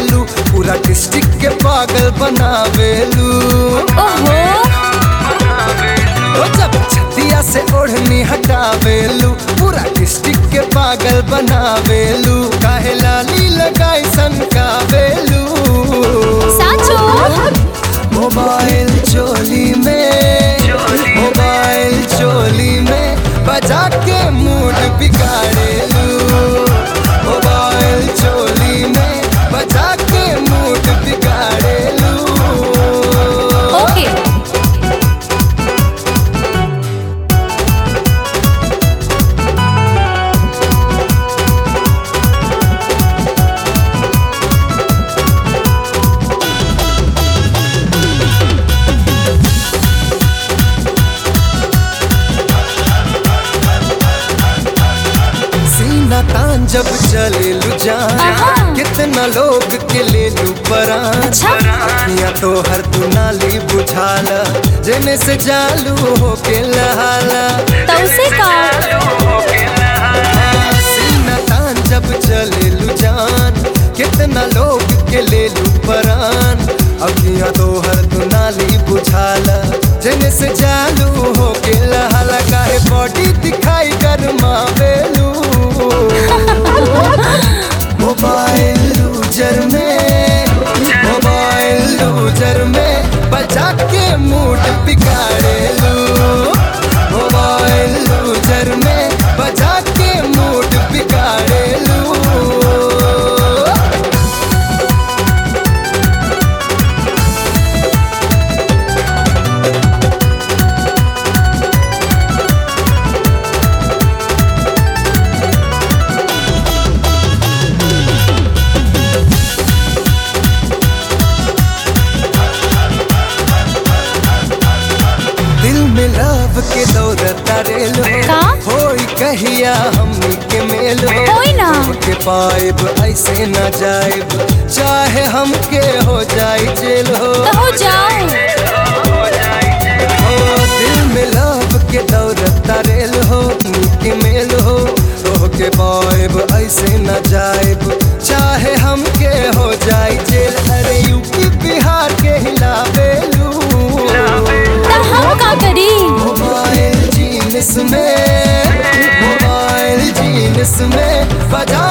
बनावेलू पूरा डिस्ट्रिक्ट के पागल बनावेलू ओहो ओ जब छतिया से ओढ़नी हटावेलू पूरा डिस्ट्रिक्ट के पागल बनावेलू काहे लाली लगाई सनकावेलू साचो मोबाइल चोली में मोबाइल चोली में बजा के मूड बिगाड़ेलू मोबाइल चोली में बजा के मूड बिगाड़ेलू ओके सीना तान जब चले लू जान आहा। कितना लोग के ले लू परान अच्छा। अखियां तो हर तू नाली बुझाला जेने से जालू हो के लहाला तो उसे का सीना तान जब चले लू जान कितना लोग के ले लू परान अखियां तो हर तू नाली बुझाला जेने से जालू हो के लहाला काहे बॉडी दिखाई गरमावेलू मोबाइल लूजर में मोबाइल लूजर में बजा के मूड बिगाड़े लू मोबाइल लूजर में बजा के मूड बिगाड़े लू दिल में लव के दौरत रेलो का? होई कहिया हमनी के मेल होई ना। के पाइब ऐसे न जाइब चाहे हमके हो जाई जेल हो तो हो जाओ हो दिल में लव के दौरत रेल हो हमनी के मेल हो रोह के पाइब ऐसे न जाइब चाहे हमके हो जाई जेल अरे यूपी बिहार के हिलावेलू तो हम का करी मोबाइल जीनस में मोबाइल जीनस में बजा